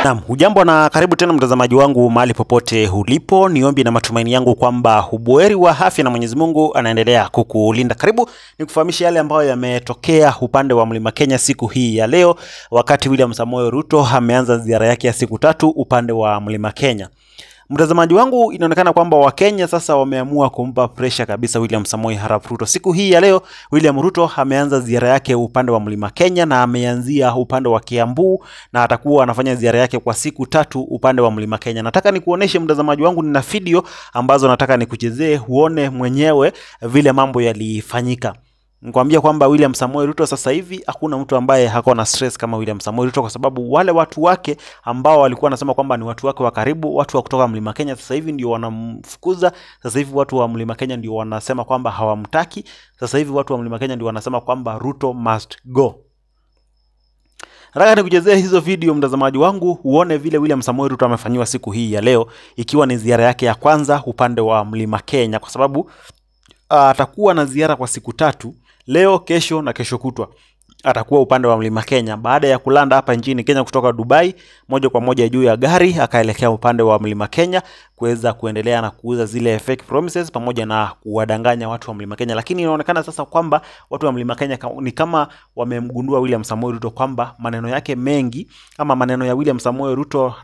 Naam, hujambo na karibu tena mtazamaji wangu mahali popote ulipo. Ni ombi na matumaini yangu kwamba ubuheri wa afya na Mwenyezi Mungu anaendelea kukulinda. Karibu ni kufahamisha yale ambayo yametokea upande wa Mlima Kenya siku hii ya leo, wakati William Samoei Ruto ameanza ziara yake ya siku tatu upande wa Mlima Kenya. Mtazamaji wangu, inaonekana kwamba Wakenya sasa wameamua kumpa presha kabisa William Samoei Arap Ruto. Siku hii ya leo William Ruto ameanza ziara yake upande wa Mlima Kenya na ameanzia upande wa Kiambu na atakuwa anafanya ziara yake kwa siku tatu upande wa Mlima Kenya. Nataka nikuoneshe mtazamaji wangu, nina video ambazo nataka nikuchezee uone mwenyewe vile mambo yalifanyika. Nikwambia kwamba William Samoei Ruto sasa hivi hakuna mtu ambaye hako na stress kama William Samoei Ruto, kwa sababu wale watu wake ambao walikuwa wanasema kwamba ni watu wake wa karibu, watu wa kutoka Mlima Kenya, sasa hivi ndio wanamfukuza. Sasa hivi watu wa Mlima Kenya ndio wanasema kwamba hawamtaki. Sasa hivi watu wa Mlima Kenya ndio wanasema kwamba Ruto must go. Nataka nikuchezee hizo video mtazamaji wangu, uone vile William Samoei Ruto amefanyiwa siku hii ya leo, ikiwa ni ziara yake ya kwanza upande wa Mlima Kenya, kwa sababu atakuwa na ziara kwa siku tatu leo, kesho na kesho kutwa atakuwa upande wa Mlima Kenya baada ya kulanda hapa nchini Kenya kutoka Dubai moja kwa moja juu ya gari akaelekea upande wa Mlima Kenya kuweza kuendelea na kuuza zile fake promises pamoja na kuwadanganya watu wa Mlima Kenya. Lakini inaonekana sasa kwamba watu wa Mlima Kenya ni kama wamemgundua William Samoei Ruto kwamba maneno yake mengi ama maneno ya William Samoei Ruto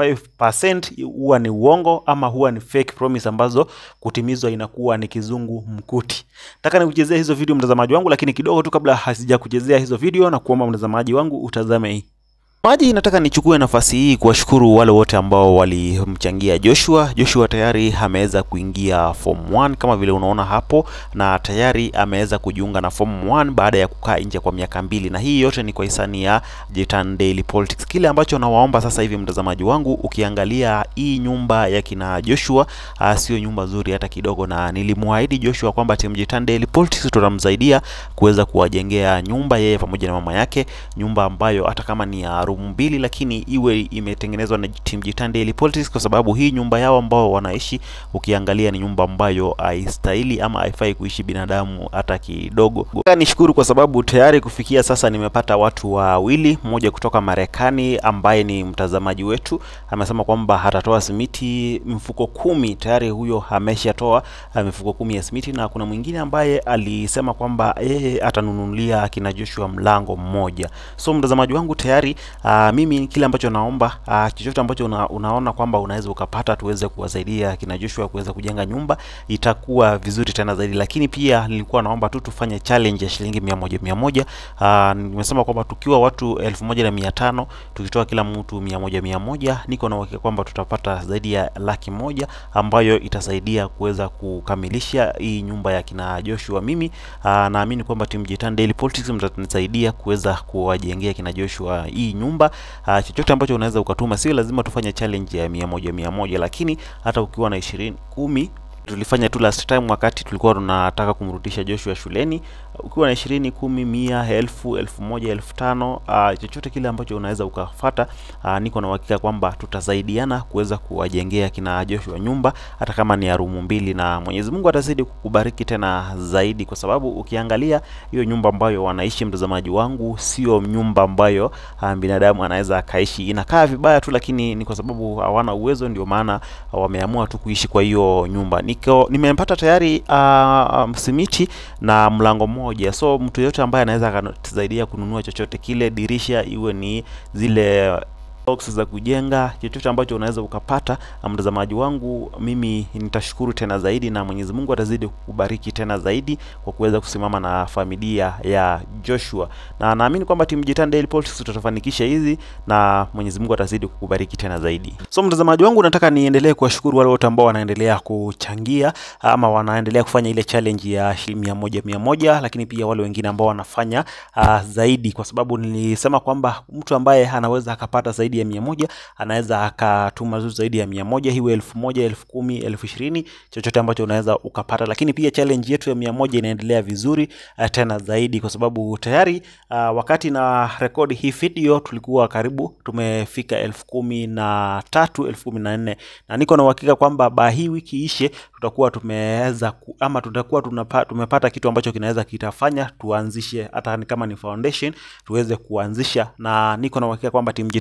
95% huwa ni uongo ama huwa ni fake promise ambazo kutimizwa inakuwa ni kizungu mkuti. Nataka nikuchezea hizo video mtazamaji wangu, lakini kidogo tu kabla hasijakuchezea hizo video na kuomba mtazamaji wangu utazame hii maji. Nataka nichukue nafasi hii kuwashukuru wale wote ambao walimchangia Joshua. Joshua tayari ameweza kuingia form 1 kama vile unaona hapo, na tayari ameweza kujiunga na form 1 baada ya kukaa nje kwa miaka mbili, na hii yote ni kwa hisani ya Jitan Daily Politics. Kile ambacho nawaomba sasa hivi mtazamaji wangu, ukiangalia hii nyumba ya kina Joshua uh, sio nyumba nzuri hata kidogo, na nilimwahidi Joshua kwamba timu Jitan Daily Politics tutamsaidia kuweza kuwajengea nyumba yeye pamoja na mama yake, nyumba ambayo hata kama ni ya room mbili lakini iwe imetengenezwa na Team Jitan Daily Politics, kwa sababu hii nyumba yao ambao wanaishi, ukiangalia ni nyumba ambayo haistahili ama haifai kuishi binadamu hata kidogo. Nishukuru kwa sababu tayari kufikia sasa nimepata watu wawili, mmoja kutoka Marekani ambaye ni mtazamaji wetu amesema kwamba atatoa simiti mfuko kumi, tayari huyo ameshatoa mifuko kumi ya simiti, na kuna mwingine ambaye alisema kwamba yeye atanunulia kina Joshua mlango mmoja. So mtazamaji wangu tayari Uh, mimi kile ambacho naomba uh, chochote ambacho una, unaona kwamba unaweza ukapata tuweze kuwasaidia kina Joshua kuweza kujenga nyumba itakuwa vizuri tena zaidi, lakini pia nilikuwa naomba tu tufanye challenge ya shilingi mia moja mia moja. Uh, nimesema kwamba tukiwa watu elfu moja na mia tano tukitoa kila mtu mia moja mia moja, niko na uhakika kwamba tutapata zaidi ya laki moja ambayo itasaidia kuweza kukamilisha hii nyumba ya kina Joshua. Mimi uh, naamini kwamba timu Jitan Daily Politics mtanisaidia kuweza kuwajengea kina Joshua hii nyumba. Uh, chochote ambacho unaweza ukatuma, sio lazima tufanye challenge ya mia moja mia moja, lakini hata ukiwa na ishirini kumi tulifanya tu last time wakati tulikuwa tunataka kumrudisha Joshua shuleni. Ukiwa na ishirini, kumi, mia, elfu, elfu moja, elfu tano, uh, chochote kile ambacho unaweza ukafata, uh, niko na uhakika kwamba tutasaidiana kuweza kuwajengea kina Joshua nyumba hata kama ni ya rumu mbili, na Mwenyezi Mungu atazidi kukubariki tena zaidi, kwa sababu ukiangalia hiyo nyumba ambayo wanaishi, mtazamaji wangu, sio nyumba ambayo uh, binadamu anaweza akaishi. Inakaa vibaya tu, lakini ni kwa sababu hawana uwezo, ndio maana wameamua tu kuishi kwa hiyo nyumba. Niko nimempata tayari uh, um, simiti na mlango mmoja so mtu yote ambaye anaweza akatusaidia kununua chochote kile, dirisha iwe ni zile box za kujenga, chochote ambacho unaweza ukapata, mtazamaji wangu, mimi nitashukuru tena zaidi, na Mwenyezi Mungu atazidi kukubariki tena zaidi kwa kuweza kusimama na familia ya Joshua, na naamini kwamba timu Jitan Daily Politics tutafanikisha hizi, na Mwenyezi Mungu atazidi kukubariki tena zaidi. So mtazamaji wangu, nataka niendelee kuwashukuru wale wote ambao wanaendelea kuchangia ama wanaendelea kufanya ile challenge ya shilingi mia moja mia moja, lakini pia wale wengine ambao wanafanya uh, zaidi, kwa sababu nilisema kwamba mtu ambaye anaweza akapata zaidi ya mia moja anaweza akatuma zuu zaidi ya mia moja hiwe elfu moja elfu kumi elfu ishirini chochote ambacho unaweza ukapata. Lakini pia challenge yetu ya mia moja inaendelea vizuri uh, tena zaidi kwa sababu tayari uh, wakati na rekodi hii video tulikuwa karibu tumefika elfu kumi na tatu elfu kumi na nne na niko na uhakika kwamba ba hii wiki ishe tutakuwa tumeweza ama tutakuwa tunapa, tumepata kitu ambacho kinaweza kitafanya tuanzishe hata kama ni foundation tuweze kuanzisha, na niko na uhakika kwamba Team Jitan Daily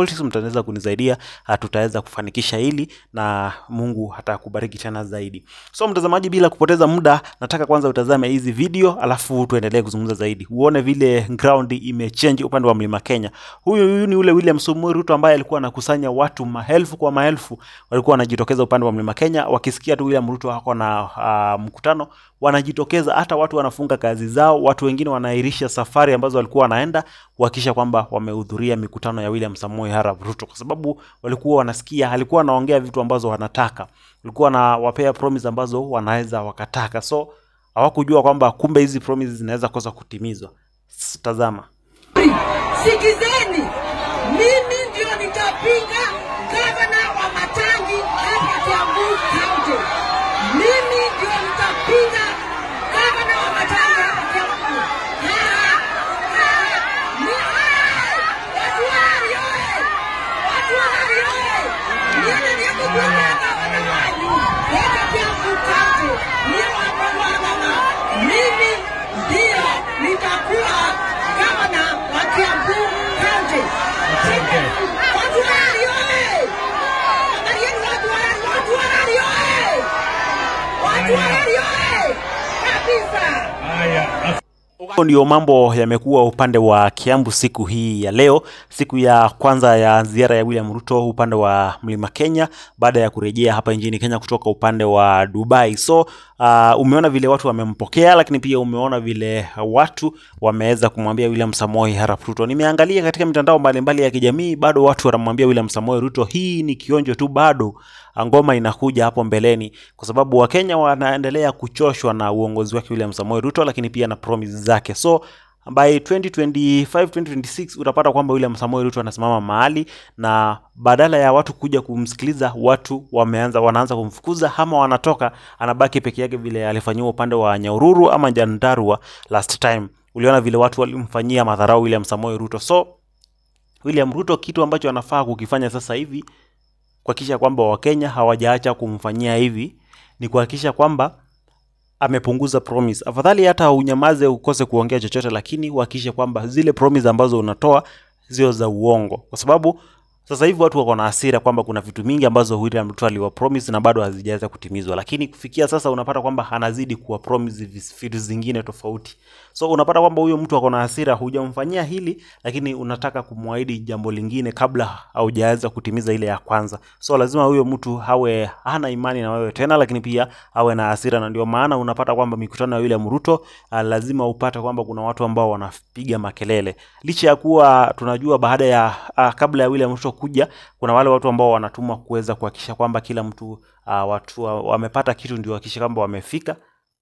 politics mtaweza kunisaidia uh, tutaweza kufanikisha hili na mungu atakubariki tena zaidi so mtazamaji bila kupoteza muda nataka kwanza utazame hizi video alafu tuendelee kuzungumza zaidi uone vile ground imechange upande wa mlima kenya huyu huyu ni ule william Samoei ruto ambaye alikuwa anakusanya watu maelfu kwa maelfu walikuwa wanajitokeza upande wa mlima kenya wakisikia tu william ruto ako na uh, mkutano wanajitokeza hata watu wanafunga kazi zao watu wengine wanaahirisha safari ambazo walikuwa wanaenda kuhakikisha kwamba wamehudhuria mikutano ya william samoei arap ruto kwa sababu walikuwa wanasikia alikuwa anaongea vitu ambazo wanataka alikuwa anawapea promise ambazo wanaweza wakataka so hawakujua kwamba kumbe hizi promises zinaweza kosa kutimizwa S- tazama Sikizeni, mimi ndio nitapinga gavana wa Matangi hapa Kiambu County. Mimi ndio nitapinga gavana wa Matangi hapa Kiambu. Ha, ha, ni hai! Watu hai oye! Watu hai oye! Mimi ndiye kupinga gavana wanyu hapa Kiambu County. Niye wapambana. Mimi ndio nitakuwa gavana wa Kiambu County. Watu hai oye! Angalieni watu hai, watu hai oye! Watu hai oye! Kabisa! Hayo ndio mambo yamekuwa upande wa Kiambu siku hii ya leo, siku ya kwanza ya ziara ya William Ruto upande wa Mlima Kenya baada ya kurejea hapa nchini Kenya kutoka upande wa Dubai. So uh, umeona vile watu wamempokea, lakini pia umeona vile watu wameweza kumwambia William Samoei Arap Ruto. Nimeangalia katika mitandao mbalimbali ya kijamii, bado watu wanamwambia William Samoei Ruto, hii ni kionjo tu, bado ngoma inakuja hapo mbeleni, kwa sababu Wakenya wanaendelea kuchoshwa na uongozi wake William Samoei Ruto, lakini pia na promise zake. So by 2025 2026 utapata kwamba William Samoei Ruto anasimama mahali na badala ya watu kuja kumsikiliza, watu wameanza wanaanza kumfukuza ama wanatoka, anabaki peke yake vile alifanyiwa upande wa Nyahururu ama Nyandarua last time. Uliona vile watu walimfanyia madharau William Samoei Ruto. So William Ruto kitu ambacho anafaa kukifanya sasa hivi kuhakikisha kwamba Wakenya hawajaacha kumfanyia hivi ni kuhakikisha kwamba amepunguza promise. Afadhali hata unyamaze ukose kuongea chochote, lakini uhakikishe kwamba zile promise ambazo unatoa sio za uongo, kwa sababu sasa hivi watu wako na hasira kwamba kuna vitu mingi ambazo William Ruto aliwa promise na bado hazijaweza kutimizwa, lakini kufikia sasa unapata kwamba anazidi kuwa promise vis- vitu zingine tofauti. So unapata kwamba huyo mtu ako na hasira, hujamfanyia hili, lakini unataka kumwahidi jambo lingine kabla haujaweza kutimiza ile ya kwanza. So lazima huyo mtu awe hana imani na wewe tena, lakini pia awe na hasira, na ndio maana unapata kwamba mikutano ya William Ruto uh, lazima upate kwamba kuna watu ambao wanapiga makelele, licha ya kuwa tunajua baada ya uh, kabla ya William Ruto kuja, kuna wale watu ambao wanatumwa kuweza kuhakikisha kwamba kila mtu uh, watu wa- wamepata kitu, ndio hakikisha kwamba wamefika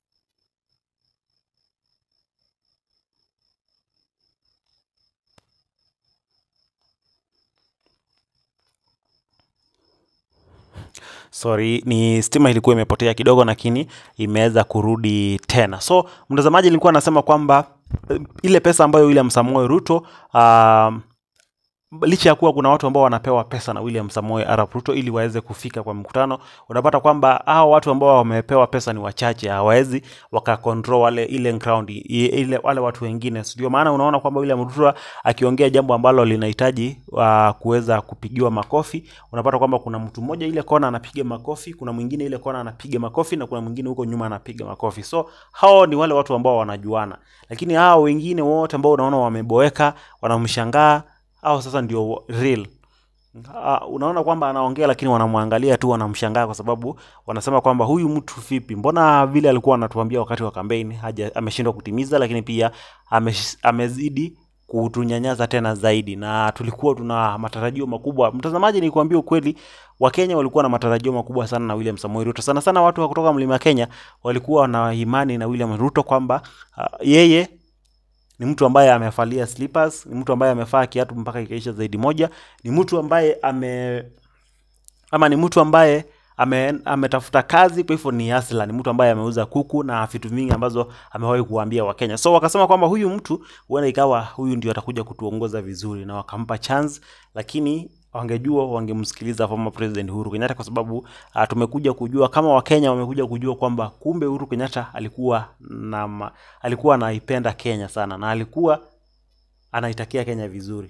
sorry ni stima ilikuwa imepotea kidogo lakini imeweza kurudi tena so mtazamaji nilikuwa nasema kwamba eh, ile pesa ambayo william samoe ruto um, licha ya kuwa kuna watu ambao wanapewa pesa na William Samoei Arap Ruto ili waweze kufika kwa mkutano, unapata kwamba hao watu ambao wamepewa pesa ni wachache, hawawezi wakakontrol wale ile ground i- ile wale watu wengine. Ndio maana unaona kwamba William Ruto akiongea jambo ambalo linahitaji uh, kuweza kupigiwa makofi, unapata kwamba kuna mtu mmoja ile kona anapiga makofi, kuna mwingine ile kona anapiga makofi na kuna mwingine huko nyuma anapiga makofi. So hao ni wale watu ambao wanajuana, lakini hao wengine wote ambao unaona wameboeka, wanamshangaa au sasa ndio real uh, unaona kwamba anaongea lakini wanamwangalia tu wanamshangaa kwa sababu wanasema kwamba huyu mtu vipi mbona vile alikuwa anatuambia wakati wa kampeni haja ameshindwa kutimiza lakini pia amesh, amezidi kutunyanyasa tena zaidi na tulikuwa tuna matarajio makubwa mtazamaji nikuambia ukweli wakenya walikuwa na matarajio makubwa sana na william samoei ruto sana sana watu wa kutoka mlima kenya walikuwa na imani na william ruto kwamba uh, yeye ni mtu ambaye amevalia slippers, ni mtu ambaye amevaa kiatu mpaka ikaisha zaidi moja, ni mtu ambaye ame ama ni mtu ambaye ame, ametafuta kazi, kwa hivyo ni hasla, ni mtu ambaye ameuza kuku na vitu vingi ambazo amewahi kuwaambia Wakenya. So wakasema kwamba huyu mtu huenda ikawa huyu ndio atakuja kutuongoza vizuri, na wakampa chance, lakini wangejua wangemsikiliza former president Uhuru Kenyatta kwa sababu uh, tumekuja kujua kama Wakenya wamekuja kujua kwamba kumbe Uhuru Kenyatta alikuwa na ma, alikuwa anaipenda Kenya sana na alikuwa anaitakia Kenya vizuri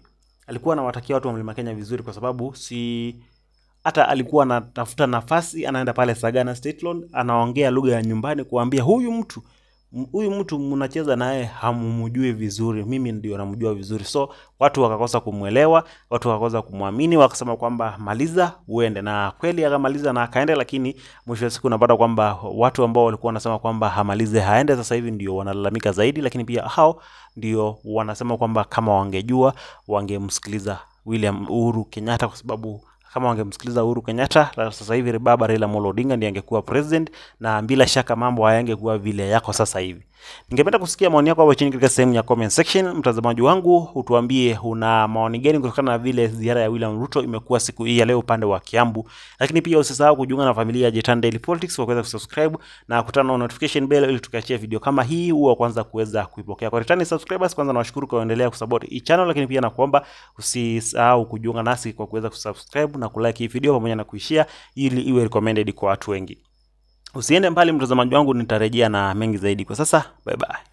alikuwa anawatakia watu wa mlima Kenya vizuri, kwa sababu si hata alikuwa anatafuta nafasi, anaenda pale Sagana State Lawn, anaongea lugha ya nyumbani, kuambia huyu mtu m- huyu mtu mnacheza naye hamumjui vizuri, mimi ndio namjua vizuri. So watu wakakosa kumwelewa, watu wakakosa kumwamini, wakasema kwamba maliza uende, na kweli akamaliza na akaenda, lakini mwisho wa siku unapata kwamba watu ambao walikuwa wanasema kwamba hamalize haende, sasa hivi ndio wanalalamika zaidi, lakini pia hao ndio wanasema kwamba kama wangejua wangemsikiliza William Uhuru Kenyatta kwa sababu kama wangemsikiliza Uhuru Kenyatta la- sasa hivi baba Raila Amolo Odinga ndiye angekuwa president, na bila shaka mambo hayangekuwa vile yako sasa hivi. Ningependa kusikia maoni yako hapo chini katika sehemu ya comment section. Mtazamaji wangu, utuambie una maoni gani kutokana na vile ziara ya William Ruto imekuwa siku hii ya leo upande wa Kiambu, lakini pia usisahau kujiunga na familia ya Jetan Daily Politics kwa kuweza kusubscribe na kutana na notification bell ili tukiachia video kama hii huwa kwanza kuweza kuipokea. Kwa returning subscribers, kwanza nawashukuru kwa kuendelea kusupport hii channel, lakini pia nakuomba usisahau kujiunga nasi kwa kuweza kusubscribe na kulike hii video pamoja na kuishare ili iwe recommended kwa watu wengi. Usiende mbali mtazamaji wangu, nitarejea na mengi zaidi. Kwa sasa, bye bye.